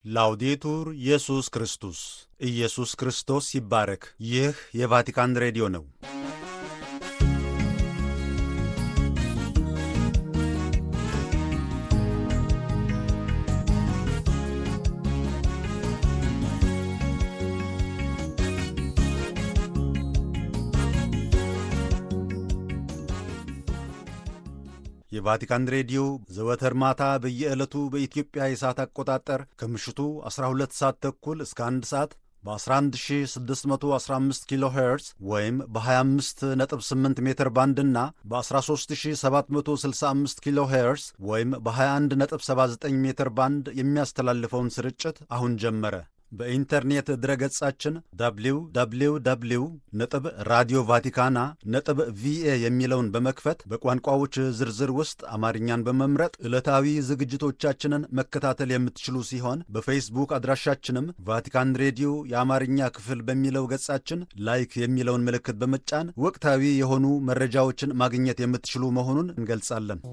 ላውዴቱር ኢየሱስ ክርስቶስ ኢየሱስ ክርስቶስ ይባረክ። ይህ የቫቲካን ሬዲዮ ነው። የቫቲካን ሬዲዮ ዘወትር ማታ በየዕለቱ በኢትዮጵያ የሰዓት አቆጣጠር ከምሽቱ 12 ሰዓት ተኩል እስከ 1 ሰዓት በ11615 ኪሎ ሄርዝ ወይም በ258 ሜትር ባንድ እና በ13765 ኪሎ ሄርዝ ወይም በ2179 ሜትር ባንድ የሚያስተላልፈውን ስርጭት አሁን ጀመረ። በኢንተርኔት ድረገጻችን www ነጥብ ራዲዮ ቫቲካና ነጥብ ቪኤ የሚለውን በመክፈት በቋንቋዎች ዝርዝር ውስጥ አማርኛን በመምረጥ ዕለታዊ ዝግጅቶቻችንን መከታተል የምትችሉ ሲሆን በፌስቡክ አድራሻችንም ቫቲካን ሬዲዮ የአማርኛ ክፍል በሚለው ገጻችን ላይክ የሚለውን ምልክት በመጫን ወቅታዊ የሆኑ መረጃዎችን ማግኘት የምትችሉ መሆኑን እንገልጻለን።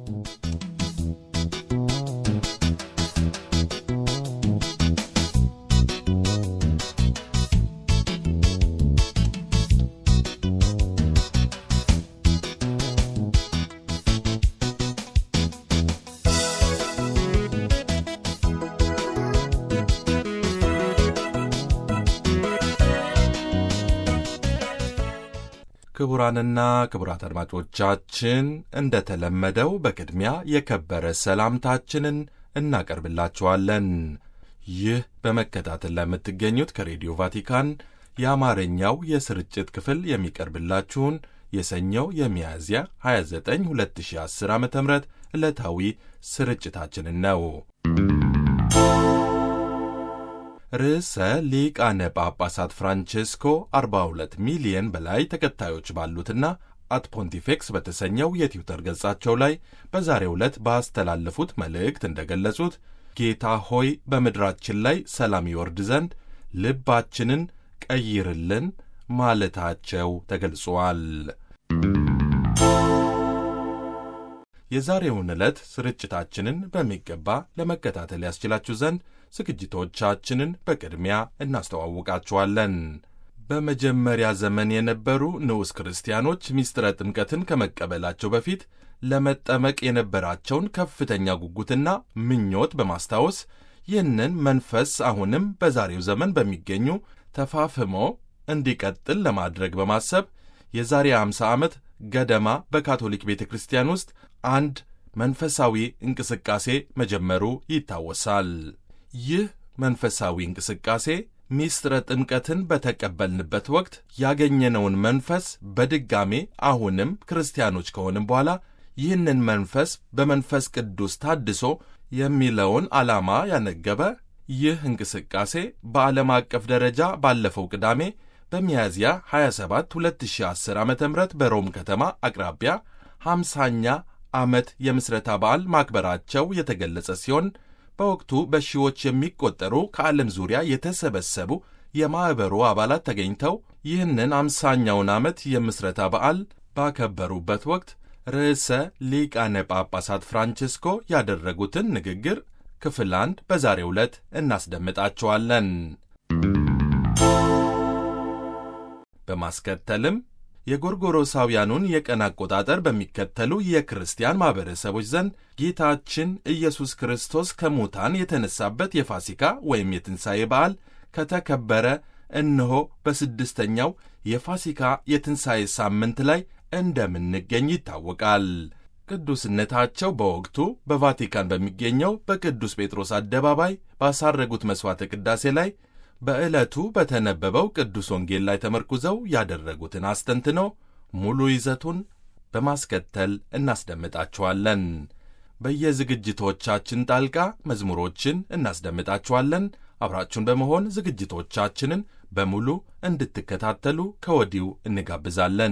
ክቡራንና ክቡራት አድማጮቻችን እንደተለመደው በቅድሚያ የከበረ ሰላምታችንን እናቀርብላችኋለን። ይህ በመከታተል ላይ የምትገኙት ከሬዲዮ ቫቲካን የአማርኛው የስርጭት ክፍል የሚቀርብላችሁን የሰኞው የሚያዝያ 29 2010 ዓ ም ዕለታዊ ስርጭታችንን ነው። ርዕሰ ሊቃነ ጳጳሳት ፍራንቼስኮ 42 ሚሊየን በላይ ተከታዮች ባሉትና አት ፖንቲፌክስ በተሰኘው የትዊተር ገጻቸው ላይ በዛሬው ዕለት ባስተላለፉት መልእክት እንደገለጹት ጌታ ሆይ በምድራችን ላይ ሰላም ይወርድ ዘንድ ልባችንን ቀይርልን ማለታቸው ተገልጿል። የዛሬውን ዕለት ስርጭታችንን በሚገባ ለመከታተል ያስችላችሁ ዘንድ ዝግጅቶቻችንን በቅድሚያ እናስተዋውቃችኋለን። በመጀመሪያ ዘመን የነበሩ ንዑስ ክርስቲያኖች ምስጢረ ጥምቀትን ከመቀበላቸው በፊት ለመጠመቅ የነበራቸውን ከፍተኛ ጉጉትና ምኞት በማስታወስ ይህንን መንፈስ አሁንም በዛሬው ዘመን በሚገኙ ተፋፍሞ እንዲቀጥል ለማድረግ በማሰብ የዛሬ 50 ዓመት ገደማ በካቶሊክ ቤተ ክርስቲያን ውስጥ አንድ መንፈሳዊ እንቅስቃሴ መጀመሩ ይታወሳል። ይህ መንፈሳዊ እንቅስቃሴ ሚስጥረ ጥምቀትን በተቀበልንበት ወቅት ያገኘነውን መንፈስ በድጋሜ አሁንም ክርስቲያኖች ከሆንም በኋላ ይህንን መንፈስ በመንፈስ ቅዱስ ታድሶ የሚለውን ዓላማ ያነገበ ይህ እንቅስቃሴ በዓለም አቀፍ ደረጃ ባለፈው ቅዳሜ በሚያዝያ 27 2010 ዓ ም በሮም ከተማ አቅራቢያ 50ኛ ዓመት የምስረታ በዓል ማክበራቸው የተገለጸ ሲሆን በወቅቱ በሺዎች የሚቆጠሩ ከዓለም ዙሪያ የተሰበሰቡ የማኅበሩ አባላት ተገኝተው ይህንን አምሳኛውን ዓመት የምስረታ በዓል ባከበሩበት ወቅት ርዕሰ ሊቃነ ጳጳሳት ፍራንቼስኮ ያደረጉትን ንግግር ክፍል አንድ በዛሬው ዕለት እናስደምጣቸዋለን። በማስከተልም የጎርጎሮሳውያኑን የቀን አቆጣጠር በሚከተሉ የክርስቲያን ማኅበረሰቦች ዘንድ ጌታችን ኢየሱስ ክርስቶስ ከሙታን የተነሳበት የፋሲካ ወይም የትንሣኤ በዓል ከተከበረ እነሆ በስድስተኛው የፋሲካ የትንሣኤ ሳምንት ላይ እንደምንገኝ ይታወቃል። ቅዱስነታቸው በወቅቱ በቫቲካን በሚገኘው በቅዱስ ጴጥሮስ አደባባይ ባሳረጉት መሥዋዕተ ቅዳሴ ላይ በዕለቱ በተነበበው ቅዱስ ወንጌል ላይ ተመርኩዘው ያደረጉትን አስተንትኖ ሙሉ ይዘቱን በማስከተል እናስደምጣችኋለን። በየዝግጅቶቻችን ጣልቃ መዝሙሮችን እናስደምጣችኋለን። አብራችሁን በመሆን ዝግጅቶቻችንን በሙሉ እንድትከታተሉ ከወዲሁ እንጋብዛለን።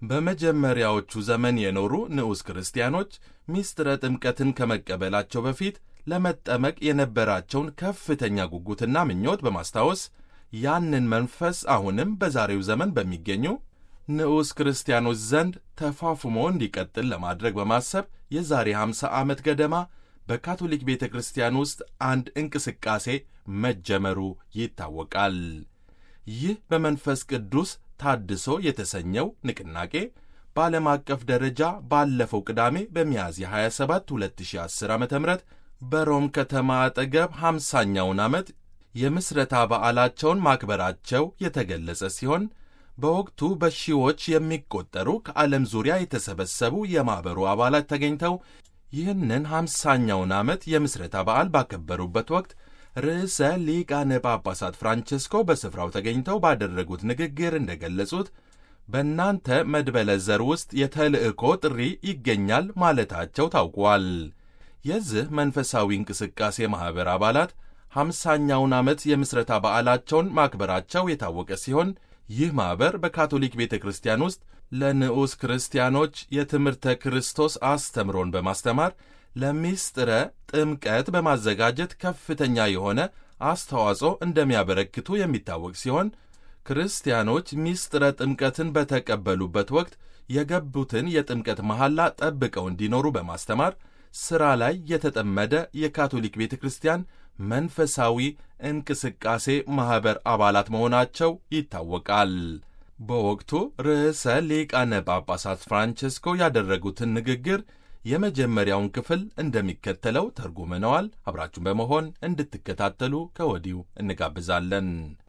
በመጀመሪያዎቹ ዘመን የኖሩ ንዑስ ክርስቲያኖች ሚስጥረ ጥምቀትን ከመቀበላቸው በፊት ለመጠመቅ የነበራቸውን ከፍተኛ ጉጉትና ምኞት በማስታወስ ያንን መንፈስ አሁንም በዛሬው ዘመን በሚገኙ ንዑስ ክርስቲያኖች ዘንድ ተፋፍሞ እንዲቀጥል ለማድረግ በማሰብ የዛሬ 50 ዓመት ገደማ በካቶሊክ ቤተ ክርስቲያን ውስጥ አንድ እንቅስቃሴ መጀመሩ ይታወቃል። ይህ በመንፈስ ቅዱስ ታድሶ የተሰኘው ንቅናቄ በዓለም አቀፍ ደረጃ ባለፈው ቅዳሜ በሚያዝያ 27 2010 ዓ ም በሮም ከተማ አጠገብ 50ኛውን ዓመት የምስረታ በዓላቸውን ማክበራቸው የተገለጸ ሲሆን በወቅቱ በሺዎች የሚቆጠሩ ከዓለም ዙሪያ የተሰበሰቡ የማኅበሩ አባላት ተገኝተው ይህንን ሃምሳኛውን ዓመት የምስረታ በዓል ባከበሩበት ወቅት ርዕሰ ሊቃነ ጳጳሳት ፍራንቸስኮ በስፍራው ተገኝተው ባደረጉት ንግግር እንደገለጹት በእናንተ መድበለ ዘር ውስጥ የተልእኮ ጥሪ ይገኛል ማለታቸው ታውቋል። የዚህ መንፈሳዊ እንቅስቃሴ ማኅበር አባላት ሃምሳኛውን ዓመት የምስረታ በዓላቸውን ማክበራቸው የታወቀ ሲሆን ይህ ማኅበር በካቶሊክ ቤተ ክርስቲያን ውስጥ ለንዑስ ክርስቲያኖች የትምህርተ ክርስቶስ አስተምሮን በማስተማር ለሚስጥረ ጥምቀት በማዘጋጀት ከፍተኛ የሆነ አስተዋጽኦ እንደሚያበረክቱ የሚታወቅ ሲሆን ክርስቲያኖች ሚስጥረ ጥምቀትን በተቀበሉበት ወቅት የገቡትን የጥምቀት መሐላ ጠብቀው እንዲኖሩ በማስተማር ሥራ ላይ የተጠመደ የካቶሊክ ቤተ ክርስቲያን መንፈሳዊ እንቅስቃሴ ማኅበር አባላት መሆናቸው ይታወቃል። በወቅቱ ርዕሰ ሊቃነ ጳጳሳት ፍራንቸስኮ ያደረጉትን ንግግር የመጀመሪያውን ክፍል እንደሚከተለው ተርጉመነዋል። አብራችሁን በመሆን እንድትከታተሉ ከወዲሁ እንጋብዛለን።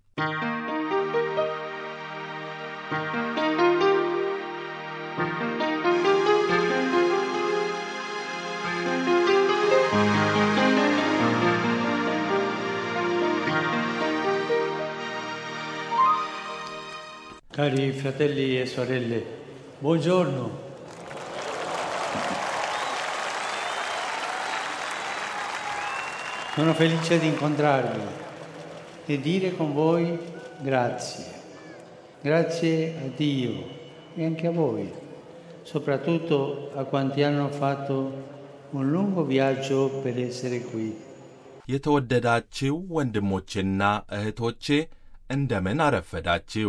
Cari fratelli e sorelle, buongiorno. Sono felice di incontrarvi e dire con voi grazie. Grazie a Dio e anche a voi, soprattutto a quanti hanno fatto un lungo viaggio per essere qui. የተወደዳችሁ ወንድሞቼና እህቶቼ እንደምን አረፈዳችሁ።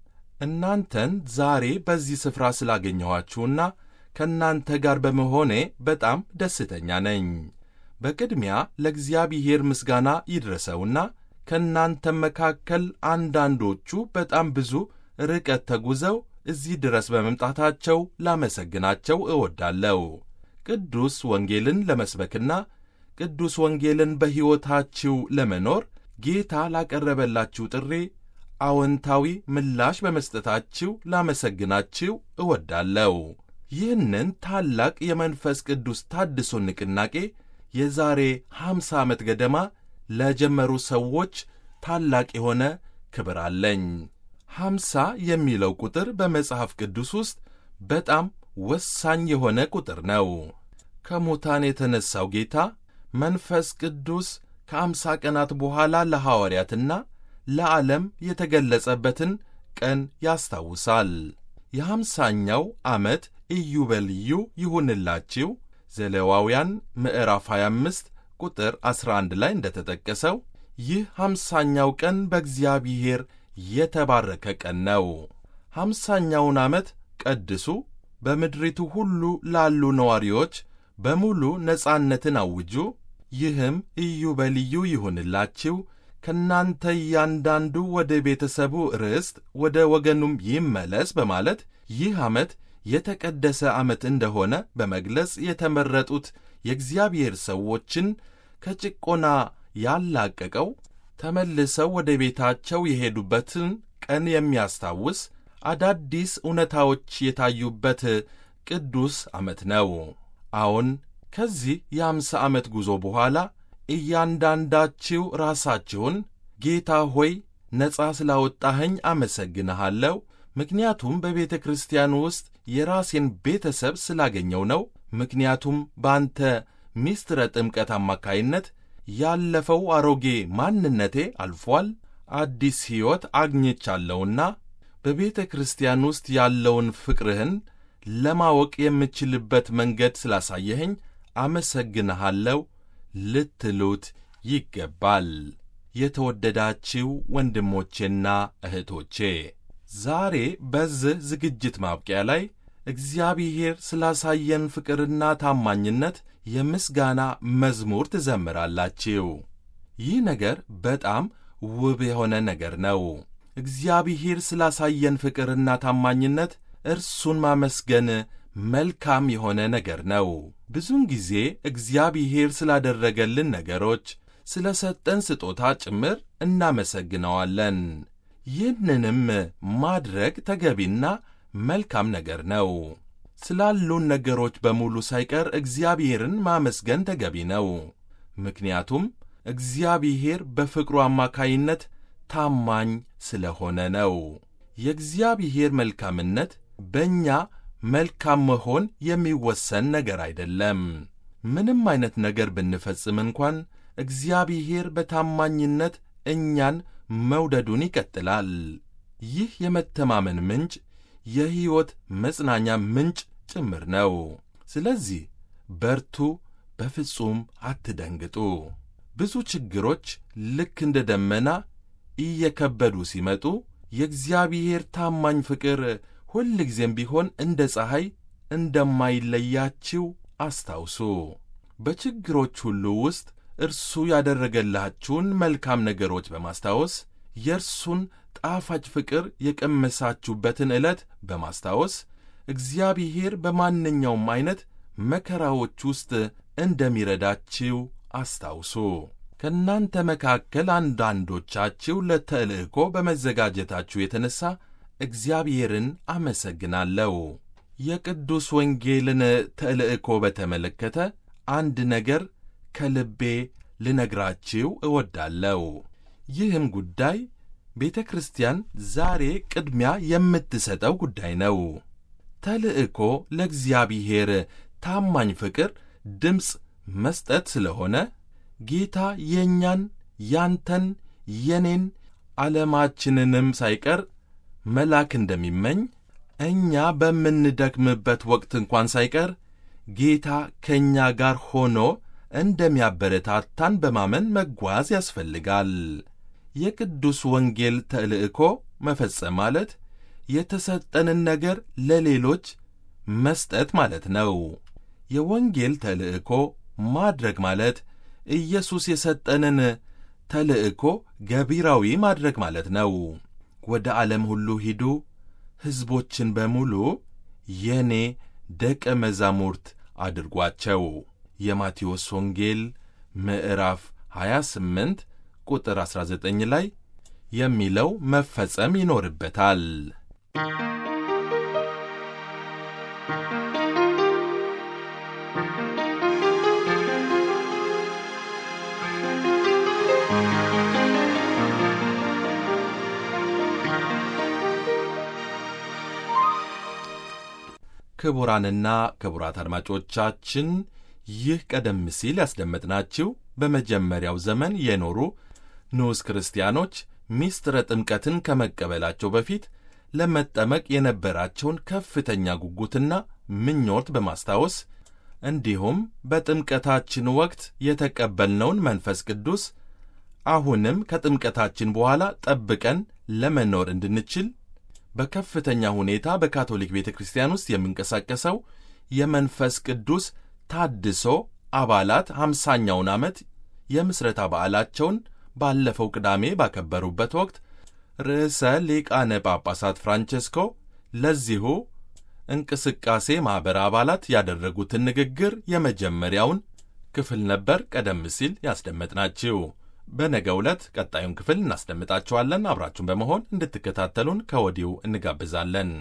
እናንተን ዛሬ በዚህ ስፍራ ስላገኘኋችሁና ከእናንተ ጋር በመሆኔ በጣም ደስተኛ ነኝ። በቅድሚያ ለእግዚአብሔር ምስጋና ይድረሰውና ከእናንተም መካከል አንዳንዶቹ በጣም ብዙ ርቀት ተጉዘው እዚህ ድረስ በመምጣታቸው ላመሰግናቸው እወዳለሁ። ቅዱስ ወንጌልን ለመስበክና ቅዱስ ወንጌልን በሕይወታችሁ ለመኖር ጌታ ላቀረበላችሁ ጥሪ አዎንታዊ ምላሽ በመስጠታችሁ ላመሰግናችሁ እወዳለሁ። ይህንን ታላቅ የመንፈስ ቅዱስ ታድሶ ንቅናቄ የዛሬ ሐምሳ ዓመት ገደማ ለጀመሩ ሰዎች ታላቅ የሆነ ክብር አለኝ። ሐምሳ የሚለው ቁጥር በመጽሐፍ ቅዱስ ውስጥ በጣም ወሳኝ የሆነ ቁጥር ነው። ከሙታን የተነሣው ጌታ መንፈስ ቅዱስ ከአምሳ ቀናት በኋላ ለሐዋርያትና ለዓለም የተገለጸበትን ቀን ያስታውሳል። የሐምሳኛው ዓመት ኢዮቤልዩ ይሁንላችሁ ዘሌዋውያን ምዕራፍ 25 ቁጥር 11 ላይ እንደተጠቀሰው ይህ ሐምሳኛው ቀን በእግዚአብሔር የተባረከ ቀን ነው። ሐምሳኛውን ዓመት ቀድሱ፣ በምድሪቱ ሁሉ ላሉ ነዋሪዎች በሙሉ ነጻነትን አውጁ። ይህም ኢዮቤልዩ ይሁንላችሁ ከእናንተ እያንዳንዱ ወደ ቤተሰቡ ርስት ወደ ወገኑም ይመለስ በማለት ይህ ዓመት የተቀደሰ ዓመት እንደሆነ በመግለጽ የተመረጡት የእግዚአብሔር ሰዎችን ከጭቆና ያላቀቀው ተመልሰው ወደ ቤታቸው የሄዱበትን ቀን የሚያስታውስ አዳዲስ እውነታዎች የታዩበት ቅዱስ ዓመት ነው። አዎን ከዚህ የአምሳ ዓመት ጉዞ በኋላ እያንዳንዳችሁ ራሳችሁን ጌታ ሆይ ነጻ ስላወጣኸኝ አመሰግንሃለሁ፣ ምክንያቱም በቤተ ክርስቲያን ውስጥ የራሴን ቤተሰብ ስላገኘው ነው። ምክንያቱም በአንተ ሚስጥረ ጥምቀት አማካይነት ያለፈው አሮጌ ማንነቴ አልፏል፣ አዲስ ሕይወት አግኝቻለሁና በቤተ ክርስቲያን ውስጥ ያለውን ፍቅርህን ለማወቅ የምችልበት መንገድ ስላሳየኸኝ አመሰግንሃለሁ ልትሉት ይገባል። የተወደዳችው ወንድሞቼና እህቶቼ ዛሬ በዚህ ዝግጅት ማብቂያ ላይ እግዚአብሔር ስላሳየን ፍቅርና ታማኝነት የምስጋና መዝሙር ትዘምራላችሁ። ይህ ነገር በጣም ውብ የሆነ ነገር ነው። እግዚአብሔር ስላሳየን ፍቅርና ታማኝነት እርሱን ማመስገን መልካም የሆነ ነገር ነው። ብዙውን ጊዜ እግዚአብሔር ስላደረገልን ነገሮች፣ ስለ ሰጠን ስጦታ ጭምር እናመሰግነዋለን። ይህንንም ማድረግ ተገቢና መልካም ነገር ነው። ስላሉን ነገሮች በሙሉ ሳይቀር እግዚአብሔርን ማመስገን ተገቢ ነው። ምክንያቱም እግዚአብሔር በፍቅሩ አማካይነት ታማኝ ስለሆነ ነው። የእግዚአብሔር መልካምነት በእኛ መልካም መሆን የሚወሰን ነገር አይደለም። ምንም አይነት ነገር ብንፈጽም እንኳን እግዚአብሔር በታማኝነት እኛን መውደዱን ይቀጥላል። ይህ የመተማመን ምንጭ የሕይወት መጽናኛ ምንጭ ጭምር ነው። ስለዚህ በርቱ፣ በፍጹም አትደንግጡ። ብዙ ችግሮች ልክ እንደ ደመና እየከበዱ ሲመጡ የእግዚአብሔር ታማኝ ፍቅር ሁልጊዜም ቢሆን እንደ ፀሐይ እንደማይለያችው አስታውሱ። በችግሮች ሁሉ ውስጥ እርሱ ያደረገላችሁን መልካም ነገሮች በማስታወስ የእርሱን ጣፋጭ ፍቅር የቀመሳችሁበትን ዕለት በማስታወስ እግዚአብሔር በማንኛውም ዐይነት መከራዎች ውስጥ እንደሚረዳችው አስታውሱ። ከእናንተ መካከል አንዳንዶቻችሁ ለተልእኮ በመዘጋጀታችሁ የተነሣ እግዚአብሔርን አመሰግናለሁ። የቅዱስ ወንጌልን ተልእኮ በተመለከተ አንድ ነገር ከልቤ ልነግራችሁ እወዳለሁ። ይህም ጉዳይ ቤተ ክርስቲያን ዛሬ ቅድሚያ የምትሰጠው ጉዳይ ነው። ተልእኮ ለእግዚአብሔር ታማኝ ፍቅር ድምፅ መስጠት ስለሆነ ጌታ የእኛን ያንተን የኔን ዓለማችንንም ሳይቀር መላክ እንደሚመኝ እኛ በምንደክምበት ወቅት እንኳን ሳይቀር ጌታ ከእኛ ጋር ሆኖ እንደሚያበረታታን በማመን መጓዝ ያስፈልጋል። የቅዱስ ወንጌል ተልእኮ መፈጸም ማለት የተሰጠንን ነገር ለሌሎች መስጠት ማለት ነው። የወንጌል ተልእኮ ማድረግ ማለት ኢየሱስ የሰጠንን ተልእኮ ገቢራዊ ማድረግ ማለት ነው። ወደ ዓለም ሁሉ ሂዱ፣ ሕዝቦችን በሙሉ የእኔ ደቀ መዛሙርት አድርጓቸው። የማቴዎስ ወንጌል ምዕራፍ 28 ቁጥር 19 ላይ የሚለው መፈጸም ይኖርበታል። ክቡራንና ክቡራት አድማጮቻችን ይህ ቀደም ሲል ያስደመጥናችሁ በመጀመሪያው ዘመን የኖሩ ንዑስ ክርስቲያኖች ሚስጥረ ጥምቀትን ከመቀበላቸው በፊት ለመጠመቅ የነበራቸውን ከፍተኛ ጉጉትና ምኞት በማስታወስ እንዲሁም በጥምቀታችን ወቅት የተቀበልነውን መንፈስ ቅዱስ አሁንም ከጥምቀታችን በኋላ ጠብቀን ለመኖር እንድንችል በከፍተኛ ሁኔታ በካቶሊክ ቤተ ክርስቲያን ውስጥ የሚንቀሳቀሰው የመንፈስ ቅዱስ ታድሶ አባላት ሃምሳኛውን ዓመት የምስረታ በዓላቸውን ባለፈው ቅዳሜ ባከበሩበት ወቅት ርዕሰ ሊቃነ ጳጳሳት ፍራንቼስኮ ለዚሁ እንቅስቃሴ ማኅበር አባላት ያደረጉትን ንግግር የመጀመሪያውን ክፍል ነበር ቀደም ሲል ያስደመጥናችሁ። በነገ ዕለት ቀጣዩን ክፍል እናስደምጣችኋለን። አብራችሁን በመሆን እንድትከታተሉን ከወዲሁ እንጋብዛለን።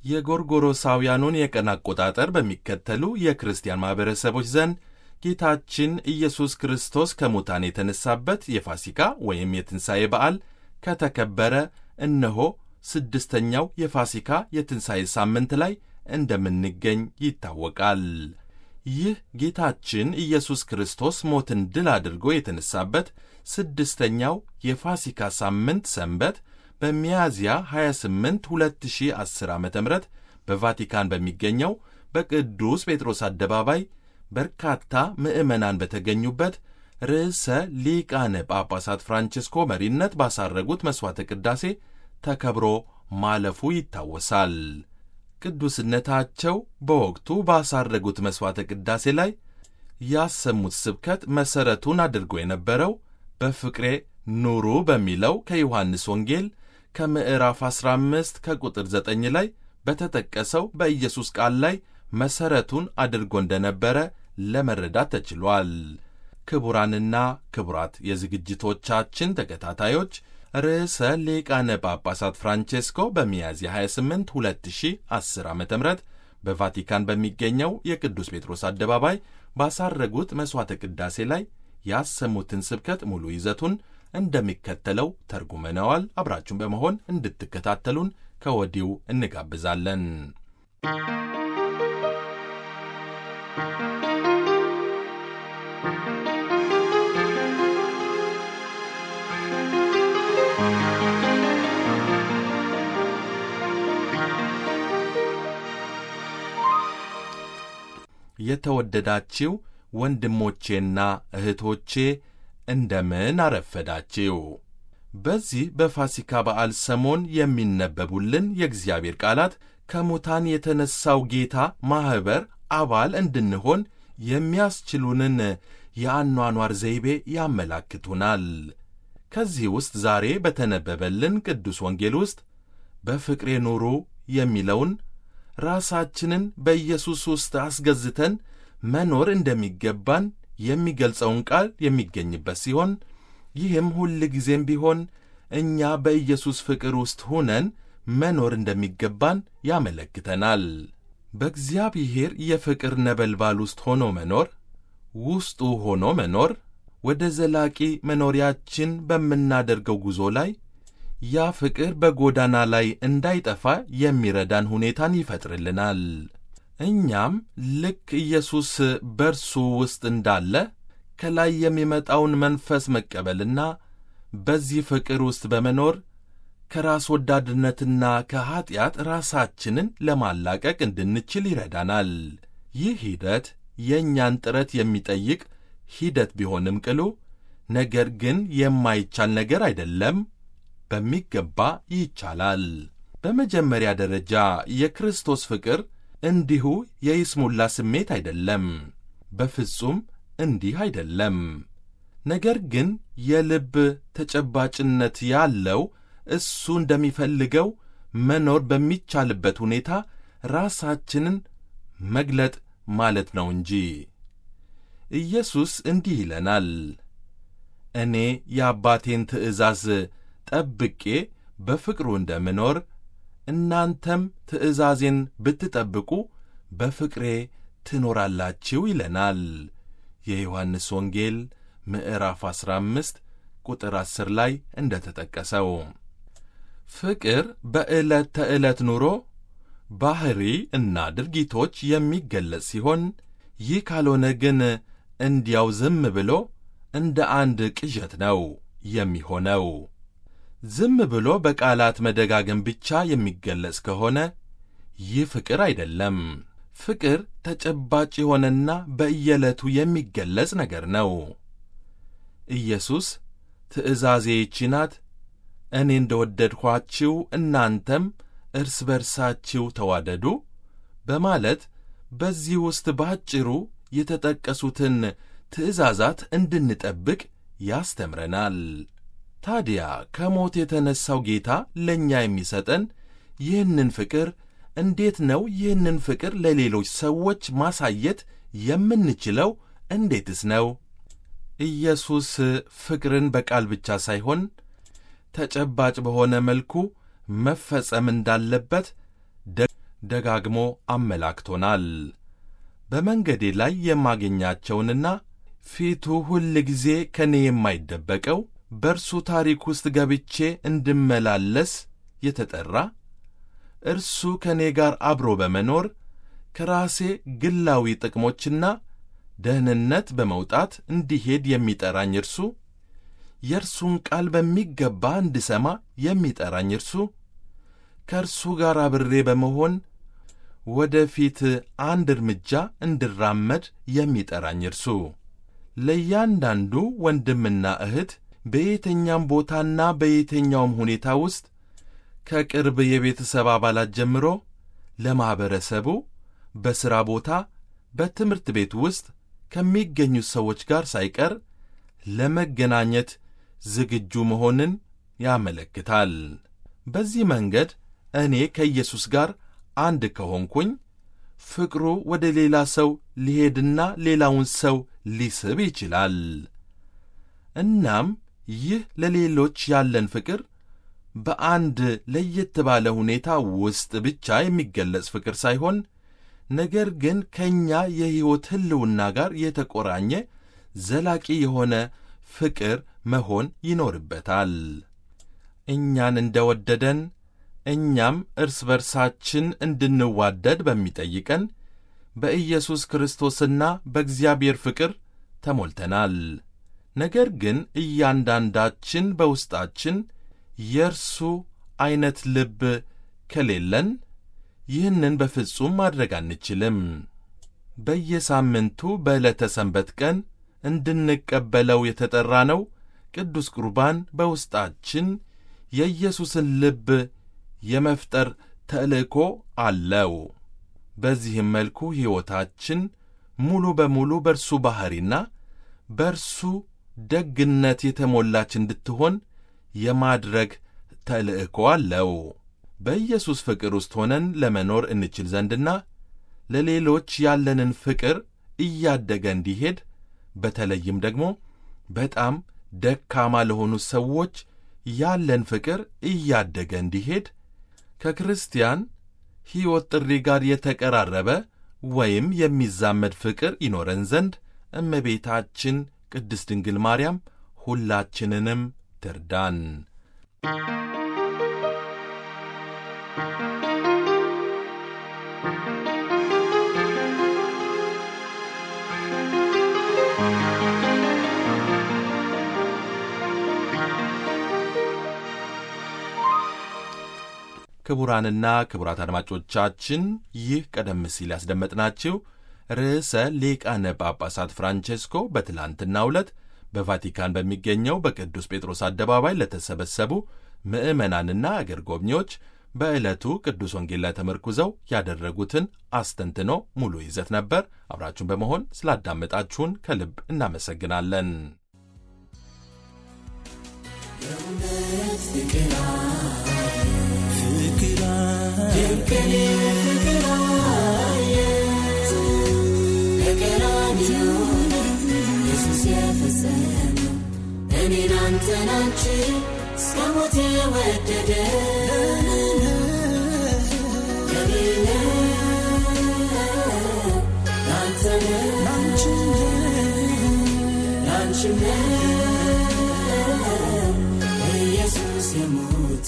የጎርጎሮሳውያኑን የቀን አቆጣጠር በሚከተሉ የክርስቲያን ማኅበረሰቦች ዘንድ ጌታችን ኢየሱስ ክርስቶስ ከሙታን የተነሳበት የፋሲካ ወይም የትንሣኤ በዓል ከተከበረ እነሆ ስድስተኛው የፋሲካ የትንሣኤ ሳምንት ላይ እንደምንገኝ ይታወቃል። ይህ ጌታችን ኢየሱስ ክርስቶስ ሞትን ድል አድርጎ የተነሳበት ስድስተኛው የፋሲካ ሳምንት ሰንበት በሚያዝያ 28 2010 ዓ ም በቫቲካን በሚገኘው በቅዱስ ጴጥሮስ አደባባይ በርካታ ምዕመናን በተገኙበት ርዕሰ ሊቃነ ጳጳሳት ፍራንቺስኮ መሪነት ባሳረጉት መሥዋዕተ ቅዳሴ ተከብሮ ማለፉ ይታወሳል። ቅዱስነታቸው በወቅቱ ባሳረጉት መሥዋዕተ ቅዳሴ ላይ ያሰሙት ስብከት መሠረቱን አድርጎ የነበረው በፍቅሬ ኑሩ በሚለው ከዮሐንስ ወንጌል ከምዕራፍ 15 ከቁጥር 9 ላይ በተጠቀሰው በኢየሱስ ቃል ላይ መሠረቱን አድርጎ እንደነበረ ለመረዳት ተችሏል። ክቡራንና ክቡራት የዝግጅቶቻችን ተከታታዮች ርዕሰ ሊቃነ ጳጳሳት ፍራንቼስኮ በሚያዝያ 28 2010 ዓ ም በቫቲካን በሚገኘው የቅዱስ ጴጥሮስ አደባባይ ባሳረጉት መሥዋዕተ ቅዳሴ ላይ ያሰሙትን ስብከት ሙሉ ይዘቱን እንደሚከተለው ተርጉመነዋል። አብራችሁን በመሆን እንድትከታተሉን ከወዲሁ እንጋብዛለን። የተወደዳችው ወንድሞቼና እህቶቼ እንደምን አረፈዳችው። በዚህ በፋሲካ በዓል ሰሞን የሚነበቡልን የእግዚአብሔር ቃላት ከሙታን የተነሣው ጌታ ማኅበር አባል እንድንሆን የሚያስችሉንን የአኗኗር ዘይቤ ያመላክቱናል። ከዚህ ውስጥ ዛሬ በተነበበልን ቅዱስ ወንጌል ውስጥ በፍቅሬ ኑሩ የሚለውን ራሳችንን በኢየሱስ ውስጥ አስገዝተን መኖር እንደሚገባን የሚገልጸውን ቃል የሚገኝበት ሲሆን ይህም ሁል ጊዜም ቢሆን እኛ በኢየሱስ ፍቅር ውስጥ ሆነን መኖር እንደሚገባን ያመለክተናል። በእግዚአብሔር የፍቅር ነበልባል ውስጥ ሆኖ መኖር፣ ውስጡ ሆኖ መኖር ወደ ዘላቂ መኖሪያችን በምናደርገው ጉዞ ላይ ያ ፍቅር በጎዳና ላይ እንዳይጠፋ የሚረዳን ሁኔታን ይፈጥርልናል። እኛም ልክ ኢየሱስ በርሱ ውስጥ እንዳለ ከላይ የሚመጣውን መንፈስ መቀበልና በዚህ ፍቅር ውስጥ በመኖር ከራስ ወዳድነትና ከኀጢአት ራሳችንን ለማላቀቅ እንድንችል ይረዳናል። ይህ ሂደት የእኛን ጥረት የሚጠይቅ ሂደት ቢሆንም ቅሉ ነገር ግን የማይቻል ነገር አይደለም። በሚገባ ይቻላል። በመጀመሪያ ደረጃ የክርስቶስ ፍቅር እንዲሁ የይስሙላ ስሜት አይደለም። በፍጹም እንዲህ አይደለም። ነገር ግን የልብ ተጨባጭነት ያለው እሱ እንደሚፈልገው መኖር በሚቻልበት ሁኔታ ራሳችንን መግለጥ ማለት ነው እንጂ። ኢየሱስ እንዲህ ይለናል፣ እኔ የአባቴን ትእዛዝ ጠብቄ በፍቅሩ እንደምኖር እናንተም ትእዛዜን ብትጠብቁ በፍቅሬ ትኖራላችሁ ይለናል። የዮሐንስ ወንጌል ምዕራፍ 15 ቁጥር 10 ላይ እንደ ተጠቀሰው ፍቅር በዕለት ተዕለት ኑሮ ባሕሪ እና ድርጊቶች የሚገለጽ ሲሆን ይህ ካልሆነ ግን እንዲያው ዝም ብሎ እንደ አንድ ቅዠት ነው የሚሆነው። ዝም ብሎ በቃላት መደጋገም ብቻ የሚገለጽ ከሆነ ይህ ፍቅር አይደለም። ፍቅር ተጨባጭ የሆነና በየዕለቱ የሚገለጽ ነገር ነው። ኢየሱስ ትእዛዜ ይህች ናት፣ እኔ እንደ ወደድኋችሁ እናንተም እርስ በርሳችሁ ተዋደዱ በማለት በዚህ ውስጥ ባጭሩ የተጠቀሱትን ትእዛዛት እንድንጠብቅ ያስተምረናል። ታዲያ ከሞት የተነሣው ጌታ ለእኛ የሚሰጠን ይህንን ፍቅር እንዴት ነው? ይህንን ፍቅር ለሌሎች ሰዎች ማሳየት የምንችለው እንዴትስ ነው? ኢየሱስ ፍቅርን በቃል ብቻ ሳይሆን ተጨባጭ በሆነ መልኩ መፈጸም እንዳለበት ደጋግሞ አመላክቶናል። በመንገዴ ላይ የማገኛቸውንና ፊቱ ሁል ጊዜ ከእኔ የማይደበቀው በእርሱ ታሪክ ውስጥ ገብቼ እንድመላለስ የተጠራ እርሱ ከእኔ ጋር አብሮ በመኖር ከራሴ ግላዊ ጥቅሞችና ደህንነት በመውጣት እንዲሄድ የሚጠራኝ እርሱ የእርሱን ቃል በሚገባ እንድሰማ የሚጠራኝ እርሱ ከእርሱ ጋር አብሬ በመሆን ወደ ፊት አንድ እርምጃ እንድራመድ የሚጠራኝ እርሱ ለእያንዳንዱ ወንድምና እህት በየትኛውም ቦታና በየትኛውም ሁኔታ ውስጥ ከቅርብ የቤተሰብ አባላት ጀምሮ ለማኅበረሰቡ በሥራ ቦታ፣ በትምህርት ቤት ውስጥ ከሚገኙት ሰዎች ጋር ሳይቀር ለመገናኘት ዝግጁ መሆንን ያመለክታል። በዚህ መንገድ እኔ ከኢየሱስ ጋር አንድ ከሆንኩኝ ፍቅሩ ወደ ሌላ ሰው ሊሄድና ሌላውን ሰው ሊስብ ይችላል። እናም ይህ ለሌሎች ያለን ፍቅር በአንድ ለየት ባለ ሁኔታ ውስጥ ብቻ የሚገለጽ ፍቅር ሳይሆን ነገር ግን ከእኛ የሕይወት ሕልውና ጋር የተቆራኘ ዘላቂ የሆነ ፍቅር መሆን ይኖርበታል። እኛን እንደ ወደደን እኛም እርስ በርሳችን እንድንዋደድ በሚጠይቀን በኢየሱስ ክርስቶስና በእግዚአብሔር ፍቅር ተሞልተናል። ነገር ግን እያንዳንዳችን በውስጣችን የእርሱ ዐይነት ልብ ከሌለን ይህንን በፍጹም ማድረግ አንችልም። በየሳምንቱ በዕለተ ሰንበት ቀን እንድንቀበለው የተጠራነው ቅዱስ ቁርባን በውስጣችን የኢየሱስን ልብ የመፍጠር ተልእኮ አለው። በዚህም መልኩ ሕይወታችን ሙሉ በሙሉ በእርሱ ባሕሪና በእርሱ ደግነት የተሞላች እንድትሆን የማድረግ ተልእኮ አለው። በኢየሱስ ፍቅር ውስጥ ሆነን ለመኖር እንችል ዘንድና ለሌሎች ያለንን ፍቅር እያደገ እንዲሄድ በተለይም ደግሞ በጣም ደካማ ለሆኑ ሰዎች ያለን ፍቅር እያደገ እንዲሄድ ከክርስቲያን ሕይወት ጥሪ ጋር የተቀራረበ ወይም የሚዛመድ ፍቅር ይኖረን ዘንድ እመቤታችን ቅድስት ድንግል ማርያም ሁላችንንም ትርዳን። ክቡራንና ክቡራት አድማጮቻችን ይህ ቀደም ሲል ያስደመጥናችሁ ርዕሰ ሊቃነ ጳጳሳት ፍራንቼስኮ በትላንትናው ዕለት በቫቲካን በሚገኘው በቅዱስ ጴጥሮስ አደባባይ ለተሰበሰቡ ምዕመናንና አገር ጎብኚዎች በዕለቱ ቅዱስ ወንጌል ላይ ተመርኩዘው ያደረጉትን አስተንትኖ ሙሉ ይዘት ነበር። አብራችሁን በመሆን ስላዳመጣችሁን ከልብ እናመሰግናለን። እኔን አንተን አንቺ እስከ ሞት የወደደ የሌለ ላንተ ላንቺም ኢየሱስ የሞተ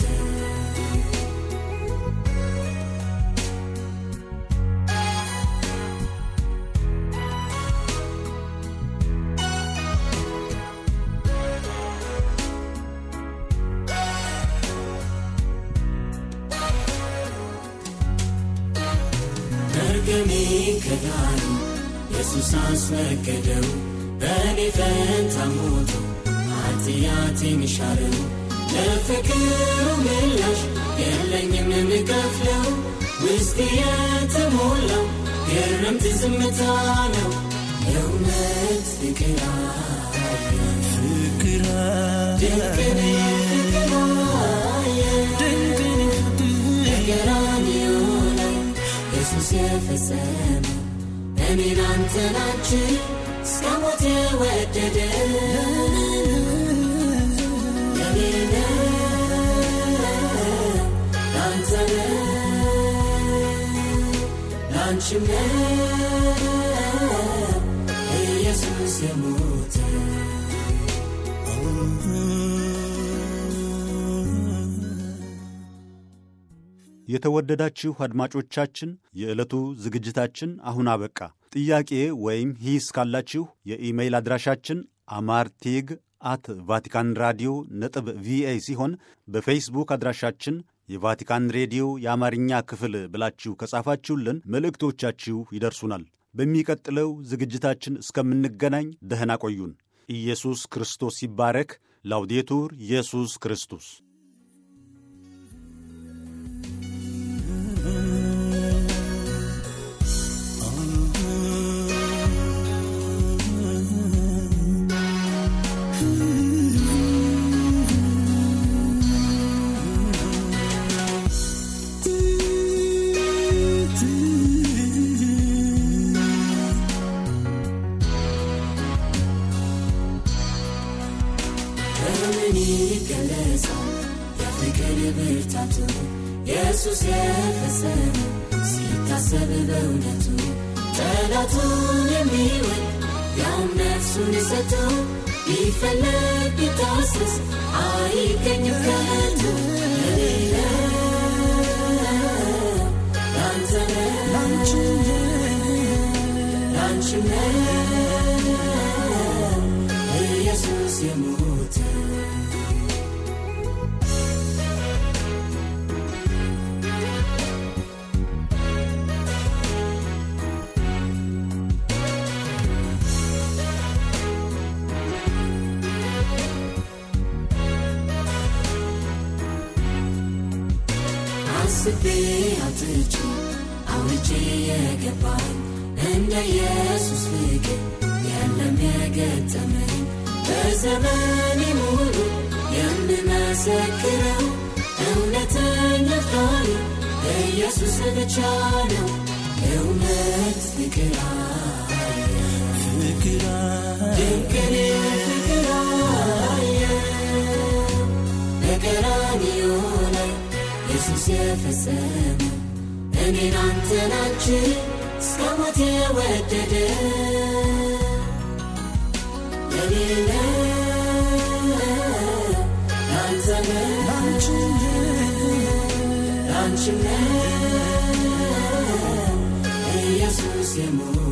መርገሜ ከዳኑ ኢየሱስ አስወገደው በእኔ ፈንታ ሞቶ ኃጢአቴን ሻረው ለፍቅሩ ምላሽ የለኝም የምከፍለው ውስጥ የተሞላው ግርምት ዝምታ ነው የእውነት ፍቅር ፍቅር ድንቅን ፍቅር በቀራንዮ ላይ ኢየሱስ የፈጸመው እኔን አንተን አንቺን እስከ ሞት የወደደ የኔ ነው ላንተ ነው ላንቺም ነው ኢየሱስ የሞተ የተወደዳችሁ አድማጮቻችን የዕለቱ ዝግጅታችን አሁን አበቃ። ጥያቄ ወይም ሂስ ካላችሁ የኢሜይል አድራሻችን አማርቴግ አት ቫቲካን ራዲዮ ነጥብ ቪኦኤ ሲሆን በፌስቡክ አድራሻችን የቫቲካን ሬዲዮ የአማርኛ ክፍል ብላችሁ ከጻፋችሁልን መልእክቶቻችሁ ይደርሱናል። በሚቀጥለው ዝግጅታችን እስከምንገናኝ ደህና ቆዩን። ኢየሱስ ክርስቶስ ይባረክ። ላውዴቱር ኢየሱስ ክርስቶስ በምን ይገለጻል የፍቅር ብርታቱ ኢየሱስ የፈጸመ ሲታሰብ በእውነቱ ጠላቱን የሚወድ ያውም ነፍሱን የሰጠ ቢፈለግ ቢታሰስ አይገኝም ከቶ ለሌለው ላንተ ነው ላንቺም ነው ኢየሱስ የሞተ አስቤ አውጥቼ አውርቼ የገባኝ እንደ ኢየሱስ ፍቅር የለም የገጠመኝ በዘመኔ ሙሉ የምመሰክረው እውነተኛ ፍቃሪ ኢየሱስ ብቻ ነው። እውነት ፍቅር አየ ድንቅን ፍቅር አየ በቀራንዮ ላይ ኢየሱስ የፈጸመው እኔን አንተን አንቺን እስከ ሞት የወደደ ለሌለ ላንተ ነው ላንቺም ነው ኢየሱስ የሞተ